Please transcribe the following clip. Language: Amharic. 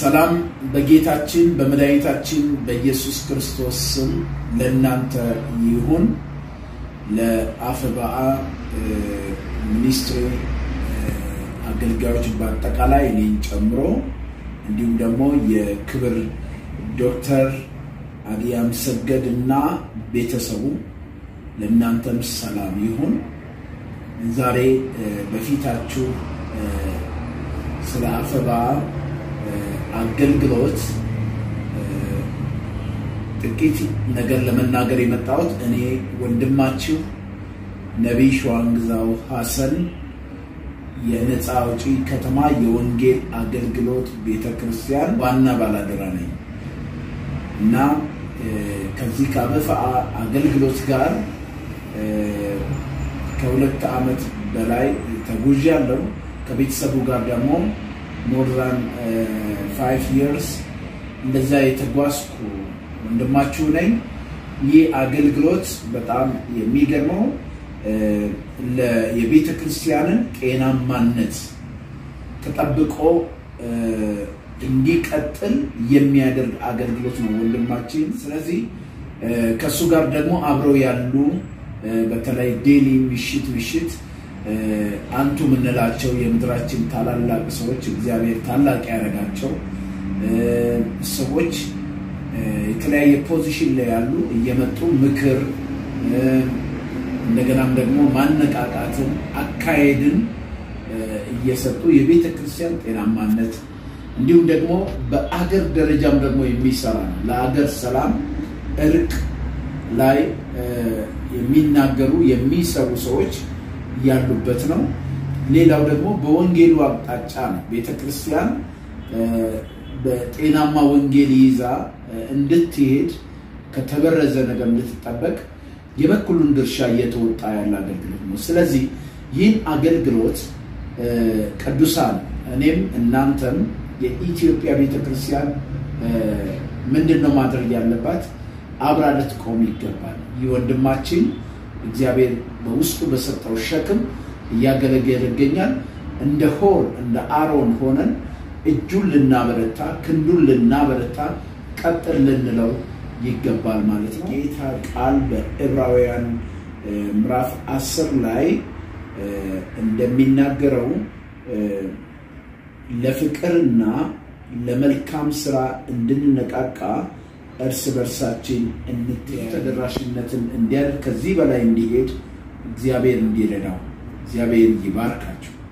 ሰላም በጌታችን በመድኃኒታችን በኢየሱስ ክርስቶስ ስም ለእናንተ ይሁን። ለአፍባአ ሚኒስትሪ አገልጋዮች በአጠቃላይ እኔን ጨምሮ እንዲሁም ደግሞ የክብር ዶክተር አዲያም ሰገድ እና ቤተሰቡ ለእናንተም ሰላም ይሁን። ዛሬ በፊታችሁ ስለ አፍባአ አገልግሎት ጥቂት ነገር ለመናገር የመጣሁት እኔ ወንድማችሁ ነቢይ ሸዋንግዛው ሐሰን የነፃ አውጪ ከተማ የወንጌል አገልግሎት ቤተ ክርስቲያን ዋና ባላደራ ነኝ እና ከዚህ ከአበፋአ አገልግሎት ጋር ከሁለት ዓመት በላይ ተጉዣለሁ። ከቤተሰቡ ጋር ደግሞ ሞር ዛን ፋይቭ ይርስ እንደዛ የተጓዝኩ ወንድማችሁ ነኝ። ይህ አገልግሎት በጣም የሚገርመው የቤተ ክርስቲያንን ጤናማነት ተጠብቆ እንዲቀጥል የሚያደርግ አገልግሎት ነው ወንድማችን። ስለዚህ ከእሱ ጋር ደግሞ አብረው ያሉ በተለይ ዴሊ ምሽት ምሽት አንቱ የምንላቸው የምድራችን ታላላቅ ሰዎች እግዚአብሔር ታላቅ ያደረጋቸው ሰዎች የተለያየ ፖዚሽን ላይ ያሉ እየመጡ ምክር እንደገናም ደግሞ ማነቃቃትን፣ አካሄድን እየሰጡ የቤተ ክርስቲያን ጤናማነት እንዲሁም ደግሞ በአገር ደረጃም ደግሞ የሚሰራ ነው። ለአገር ሰላም፣ እርቅ ላይ የሚናገሩ የሚሰሩ ሰዎች ያሉበት ነው። ሌላው ደግሞ በወንጌሉ አቅጣጫ ነው። ቤተ ክርስቲያን በጤናማ ወንጌል ይዛ እንድትሄድ ከተበረዘ ነገር እንድትጠበቅ የበኩሉን ድርሻ እየተወጣ ያለ አገልግሎት ነው። ስለዚህ ይህን አገልግሎት ቅዱሳን እኔም እናንተም የኢትዮጵያ ቤተ ክርስቲያን ምንድን ነው ማድረግ ያለባት? አብራ ልትቆም ይገባል። ይህ ወንድማችን እግዚአብሔር በውስጡ በሰጠው ሸክም እያገለገለ ይገኛል። እንደ ሆር እንደ አሮን ሆነን እጁን ልናበረታ፣ ክንዱን ልናበረታ፣ ቀጥል ልንለው ይገባል ማለት ነው። ጌታ ቃል በዕብራውያን ምዕራፍ አስር ላይ እንደሚናገረው ለፍቅርና ለመልካም ስራ እንድንነቃቃ እርስ በርሳችን ተደራሽነትን እንዲያደርግ ከዚህ በላይ እንዲሄድ እግዚአብሔር እንዲረዳው እግዚአብሔር ይባርካቸው።